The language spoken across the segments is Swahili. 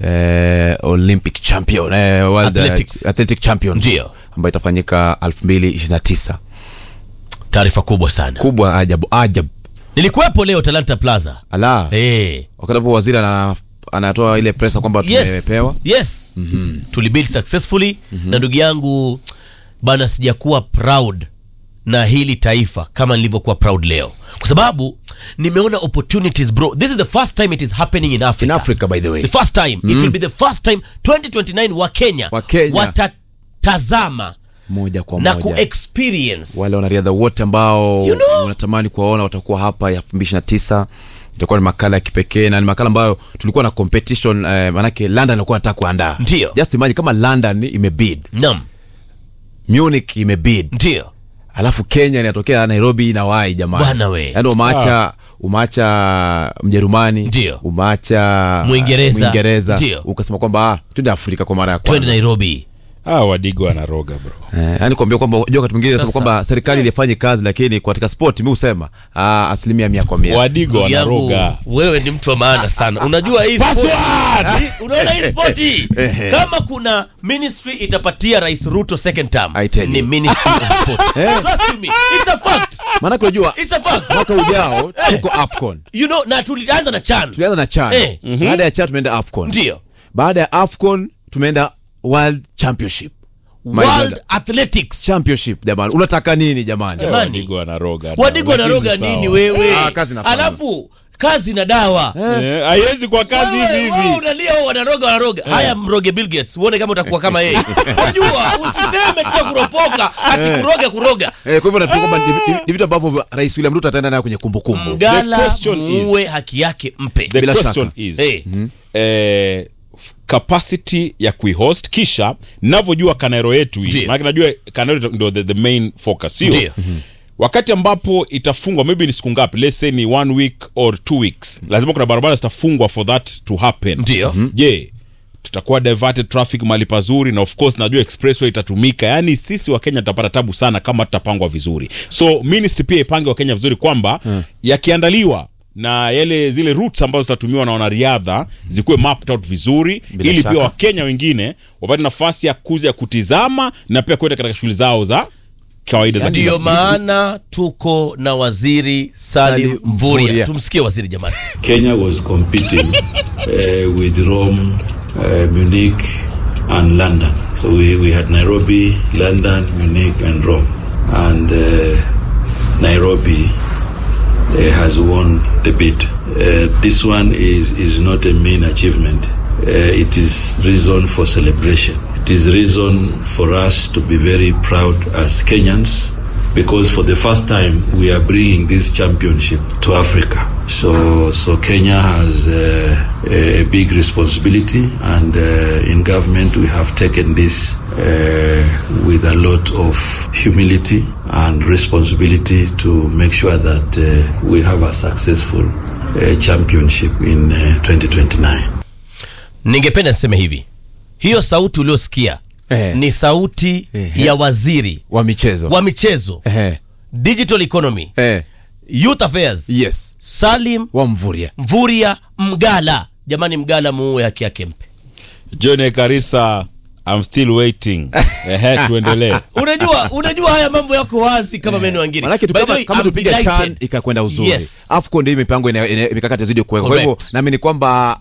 eh, olympic champion eh, world Athletics. eh, athletic champions Ndio. ambayo itafanyika 2029 taarifa kubwa sana kubwa ajabu ajabu nilikuwepo leo talanta plaza ala hey. wakati hapo waziri ana, anatoa ile presa kwamba yes. tumepewa yes. mm-hmm. tulibuild successfully mm-hmm. na ndugu yangu bana sijakuwa proud na hili taifa kama nilivyokuwa proud leo kwa sababu nimeona opportunities bro this is the first time it is happening in africa in africa by the way the first time it will be the first time 2029 wa kenya Wa Kenya. watatazama moja kwa na moja kuexperience wale wanariadha wote ambao You know? unatamani kuwaona watakuwa hapa ya 2029 itakuwa ni makala ya kipekee na ni makala ambayo tulikuwa na competition eh, manake london alikuwa anataka kuandaa Ndio. just imagine kama london imebid nam munich imebid ndio alafu kenya inatokea nairobi inawai jamani Bwana we. yaani umaacha umaacha mjerumani Ndio. umaacha Mwingereza. mwingereza Ndio. ukasema kwamba ah, twende afrika kwa mara ya twende kwanza nairobi ah, wadigo wanaroga bro Eh, yani kuambia kwamba unajua wakati mwingine nasema Sasa. kwamba serikali ilifanye kazi lakini katika sport mi husema ah, asilimia mia kwa mia wadigo Ndugu yangu, wanaroga wewe ni mtu wa maana sana unajua hii sport- Password! hii- unaona hii sport hii kama kuna ministry itapatia rais ruto second term I tell ni you. ministry of sport trust me it's a fact maanake unajua it's a fact mwaka ujao tuko afcon you know na tulianza na chan tulianza na chan Eh. baada ya chan tumeenda afcon ndio baada ya afcon tumeenda world championship My world God. athletics championship jamani unataka nini jamani Eh, Jamani. wadigo wanaroga wadigo Lakini wanaroga sawa. nini wewe Ah, kazi inafanya. alafu kazi na dawa Eh, haiwezi kwa kazi Wewe- hivi wewe hivi unalia wewe wanaroga wanaroga haya mroge Bill Gates uone kama utakuwa kama yeye unajua usiseme tu kuropoka ati kuroga kuroga Eh, kwa hivyo nafikiri kwamba ni- ni- ni vitu ambavyo rais william ruto ataenda nayo kwenye kumbukumbu mgala The question is- muue haki yake mpe the Bila question shaka. is Eh. eh, capacity ya kuihost kisha navyojua kanairo yetu hii Ndiyo. maanake najua kanairo ndo the, the main focus sio Ndiyo. wakati ambapo itafungwa maybe ni siku ngapi let's say ni one week or two weeks lazima kuna barabara zitafungwa for that to happen Ndiyo. je tutakuwa diverted traffic mahali pazuri na of course najua expressway itatumika yaani sisi wa kenya tutapata tabu sana kama tutapangwa vizuri so ministry pia ipange wa kenya vizuri kwamba yakiandaliwa na yale zile routes ambazo zitatumiwa na wanariadha zikuwe mapped out vizuri Bila ili shaka. pia wakenya wengine wapate nafasi ya kuja ya kutizama na pia kwenda katika shughuli zao za kawaida za kila ndiyo siku. maana tuko na waziri Salim Salim Mvurya Mvurya. tumsikie waziri jamani Kenya was competing uh, with Rome, uh, Munich, and London. So we, we had Nairobi, London, Munich, and Rome. And uh, Nairobi uh, has won the bid. Uh, this one is, is not a main achievement. Uh, it is reason for celebration. It is reason for us to be very proud as Kenyans because for the first time we are bringing this championship to Africa. So, so Kenya has uh, a big responsibility, and uh, in government we have taken this uh, with a lot of humility and responsibility to make sure that uh, we have a successful uh, championship in uh, 2029. ningependa niseme hivi hiyo sauti uliosikia Eh. ni sauti Ehe. ya waziri wa michezo wa michezo Ehe. digital economy Eh, youth affairs yes Salim wa mvuria Mvurya Mgala jamani Mgala muue haki yake mpe john karisa I'm still waiting ehe tuendelee unajua unajua haya mambo yako wazi kama meno wangine manake tu By the kama, way, kama I'm tupiga delighted. chan ikakwenda uzuri Yes. afcon ndio mipango ina- ina- mikakati yazidi kuwekwa kwa hivyo Correct. naamini kwamba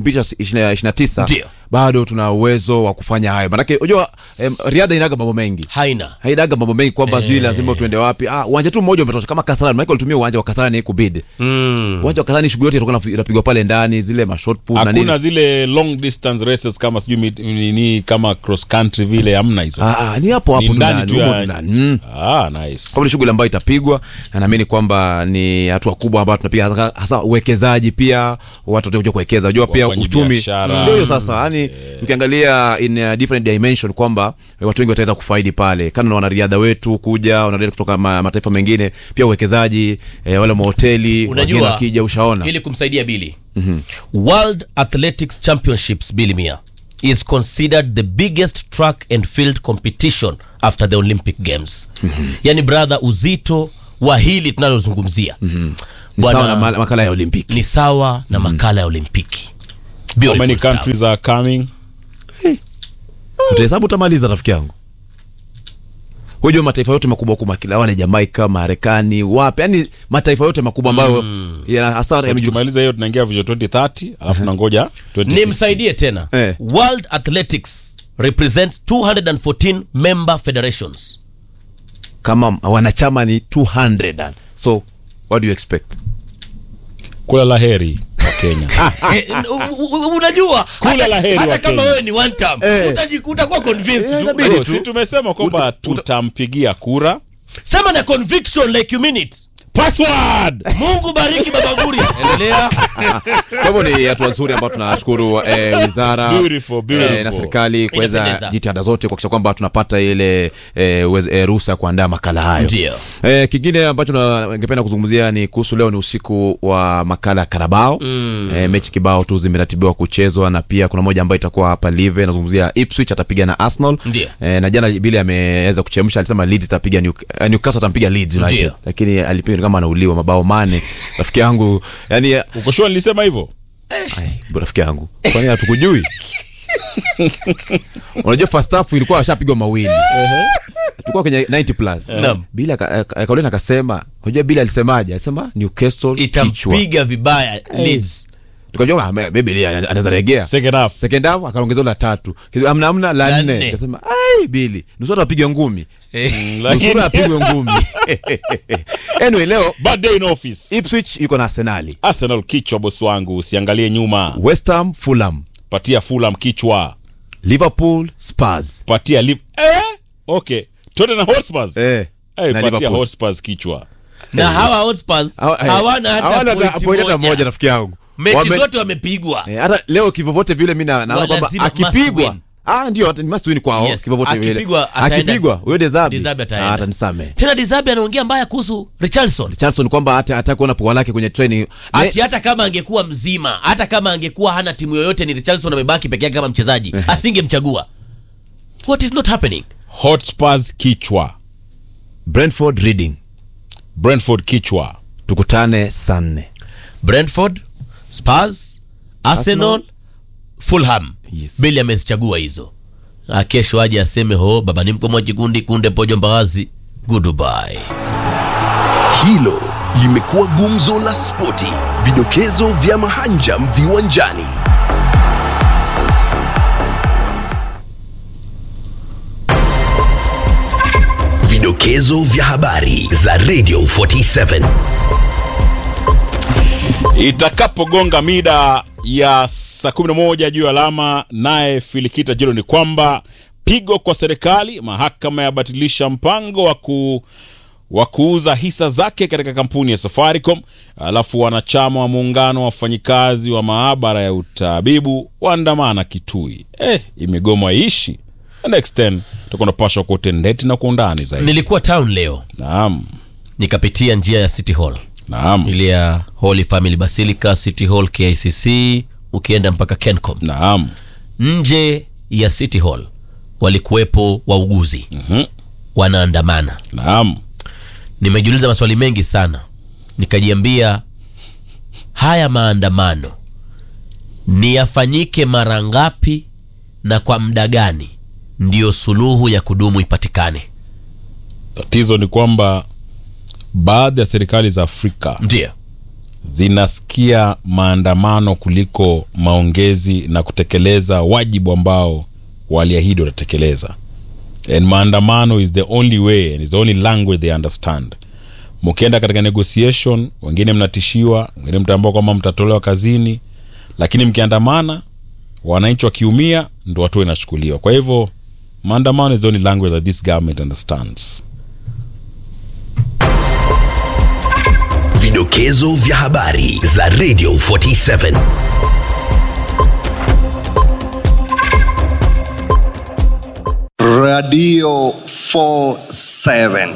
2029 Ndio. bado tuna uwezo wa kufanya hayo manake unajua em, riadha inaga mambo mengi haina haidaga mambo mengi kwamba sijui lazima tuende wapi ah, uwanja tu mmoja umetosha kama kasarani manake walitumia uwanja wa kasarani kubid mm. uwanja wa kasarani shughuli yote itakuwa inapigwa pale ndani zile mashot put na hakuna nini zile long distance races kama sijui mit- nini kama cross country vile hamna hizo ah, ah, ni hapo Ni hapo ndani ndani tu humo ya- tu ndani mm. ah, nice Kwa ni shughuli ambayo itapigwa na naamini kwamba ni hatua kubwa ambayo tunapiga hasa- hasa uwekezaji pia watu watakuja kuwekeza unajua pia Wafanyi uchumi biashara. ndio hiyo sasa yani ukiangalia in a different dimension kwamba eh, watu wengi wataweza kufaidi pale kando na wanariadha wetu kuja wanariadha kutoka ma, mataifa mengine pia uwekezaji eh, wale mahoteli wageni unajua wakija ushaona ili kumsaidia bili world athletics championships bili mia is considered the biggest track and field competition after the olympic games yani brother uzito wa hili tunalozungumzia ni Bwana- sawa na ma- makala ya olimpiki ni sawa na makala ya olimpiki How Beautiful many stuff. countries are coming? utahesabu utamaliza rafiki yangu hujua mataifa yote makubwa kubwa kila wale Jamaika, Marekani, wapi, yani mataifa yote makubwa ambayo yana hasa So, yamejulikana. tukimaliza hiyo tunaingia Vision 2030 alafu nangoja 26. nimsaidie tena Eh. world athletics represents 214 member federations kama wanachama ni 200 so what do you expect Kula la heri wa Kenya. Eh, u- u- u- unajua Kula hata- la heri hata wa kama Kenya. wewe ni one term Eh. utaji- utakuwa convinced Eh, tu. inabidi Bro, tu. si tumesema kwamba tutampigia kura. sema na conviction like you mean it Password. mungu bariki baba guri endelea kwa hivyo ni hatua nzuri ambayo tunashukuru eh, wizara Beautiful, beautiful. eh, na serikali kuweza Inapendeza. jitihada zote kuhakikisha kwamba tunapata ile eh, uweze- eh, ruhusa ya kuandaa makala hayo Ndio. eh, kingine ambacho na- ningependa kuzungumzia ni kuhusu leo ni usiku wa makala ya karabao mm. eh, mechi kibao tu zimeratibiwa kuchezwa na pia kuna moja ambayo itakuwa hapa live nazungumzia ipswich atapiga na arsenal Ndio. eh, na jana bili ameweza kuchemsha alisema leeds itapiga New- eh, newcastle atampiga leeds united Ndio. lakini alipiga kama anauliwa mabao mane rafiki yangu yani Uko sure nilisema hivyo? Ai, bro, rafiki yangu kwani hatukujui unajua first half ilikuwa ashapigwa mawili tulikuwa kwenye 90 plus Naam. bila akaulina akasema unajua bila alisemaje alisema newcastle kichwa itampiga vibaya Leeds. tukajua ah, me- maybe Bili anaweza regea Second half. second half akaongezea la tatu Kizu- amna amna la La nne nne. akasema ai bili nusura apige ngumi lakini- nusura apigwe ngumi anyway leo Bad day in office. ipswich yuko na arsenali Arsenal kichwa boss wangu, usiangalie nyuma. west ham fulham Patia Fulham kichwa. liverpool spurs Patia Liv eh? Okay. Tottenham Hotspurs. eh, Eh, na patia Liverpool. Hotspurs kichwa. na hawa Hotspurs Hawa- eh, hawana hata hawana pointi point hata moja. moja rafiki yangu mechi Wame- zote wamepigwa eh, hata leo kivyovyote vile mi na- naona Wa kwamba lazima must akipigwa win. ah ndio hata ni must win kwao Yes, kivyovyote vile akipigwa ataenda- akipigwa huyo dezabi Dezabi ataenda. atanisamee tena Dizabi anaongea mbaya kuhusu Richarlison Charlson kwamba hata hata kuona pua lake kwenye training ati hata kama angekuwa mzima hata kama angekuwa hana timu yoyote ni Richarlison amebaki peke yake kama mchezaji asingemchagua what is not happening Hotspurs kichwa. Brentford Reading Brentford kichwa. tukutane saa nne Brentford Spurs Arsenal Fulham Yes. Bili amezichagua hizo Ah, kesho aje aseme ho baba ni mkomo jikundi kunde pojo mbagazi goodbye Hilo limekuwa gumzo la spoti, vidokezo vya mahanjam viwanjani. Vidokezo vya habari za Radio 47. Itakapogonga mida ya saa 11 juu ya alama, naye Filikita Jiro ni kwamba pigo kwa serikali, mahakama yabatilisha mpango wa ku wa kuuza hisa zake katika kampuni ya Safaricom. Alafu wanachama wa muungano wa wafanyikazi wa maabara ya utabibu waandamana Kitui. Eh, imegoma iishi. Next 10 tutakuwa napashwa kwa utendeti na kwa undani zaidi. nilikuwa town leo Naam, nikapitia njia ya City Hall naam, ile ya Holy Family Basilica City Hall KICC ukienda mpaka Kencom naam. nje ya City Hall walikuwepo wauguzi Mhm. wanaandamana Naam. nimejiuliza maswali mengi sana nikajiambia haya maandamano ni yafanyike mara ngapi na kwa muda gani ndiyo suluhu ya kudumu ipatikane Tatizo ni kwamba baadhi ya serikali za Afrika ndio zinasikia maandamano kuliko maongezi na kutekeleza wajibu ambao waliahidi watatekeleza. And maandamano is the only way and is the only language they understand. Mkienda katika negotiation, wengine mnatishiwa, wengine mtaambiwa kwamba mtatolewa kazini, lakini mkiandamana, wananchi wakiumia, ndo hatua inachukuliwa. Kwa hivyo maandamano is the only language that this government understands. Vidokezo vya habari za Radio 47. Radio 47.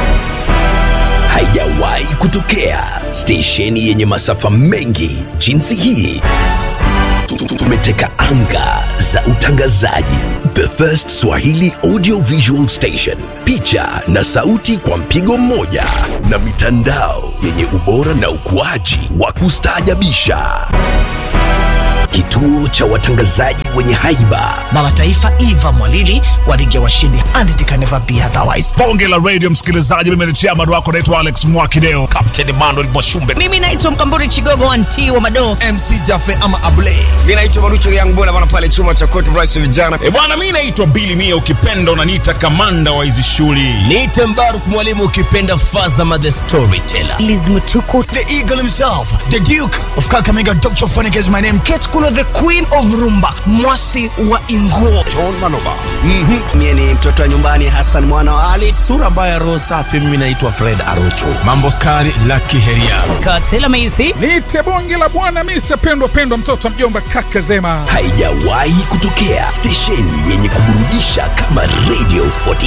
Haijawahi kutokea stesheni yenye masafa mengi jinsi hii. Tu- tu- Tumeteka anga za utangazaji. The First Swahili Audio Visual Station, picha na sauti kwa mpigo mmoja, na mitandao yenye ubora na ukuaji wa kustaajabisha. kituo cha watangazaji wenye haiba, baba taifa Eva Mwalili walingia washindi and it can never be otherwise. bonge la radio msikilizaji mimi ni chairman wako naitwa alex mwakideo kapteni manuel mwashumbe Mimi naitwa Mkamburi Chigogo anti wa Madoo. mc jafe ama able vinaitwa marucho yangbona bana pale chuma cha court rice vijana e bwana mi naitwa bili mia ukipenda unaniita kamanda wa hizi shughuli niite mbaruk mwalimu ukipenda fazama the storyteller Liz Mutuku the eagle himself the duke of kakamega dr phonic is my name Kate Kulo the queen of rumba mwasi wa Inguo. mie ni mtoto wa nyumbani hasan mwana wa ali sura mbaya roho safi mimi naitwa fred arocho mambo skari laki heria Katela Meisi niite bonge la bwana mr pendwa pendwa mtoto wa mjomba kaka zema haijawahi kutokea stesheni yenye kuburudisha kama radio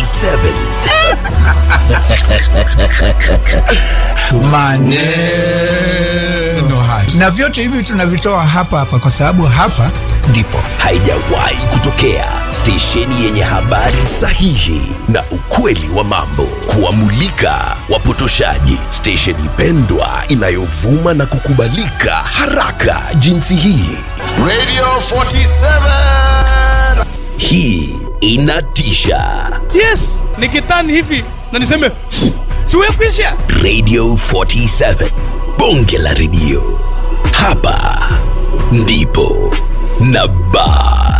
47 maneno haya na vyote hivi tunavitoa hapa hapa kwa sababu hapa ndipo haijawahi kutokea stesheni yenye habari sahihi na ukweli wa mambo kuwamulika wapotoshaji stesheni pendwa inayovuma na kukubalika haraka jinsi hii Radio 47. hii inatisha yes nikitani hivi na niseme siwekwisha radio 47 bonge la redio hapa ndipo na ba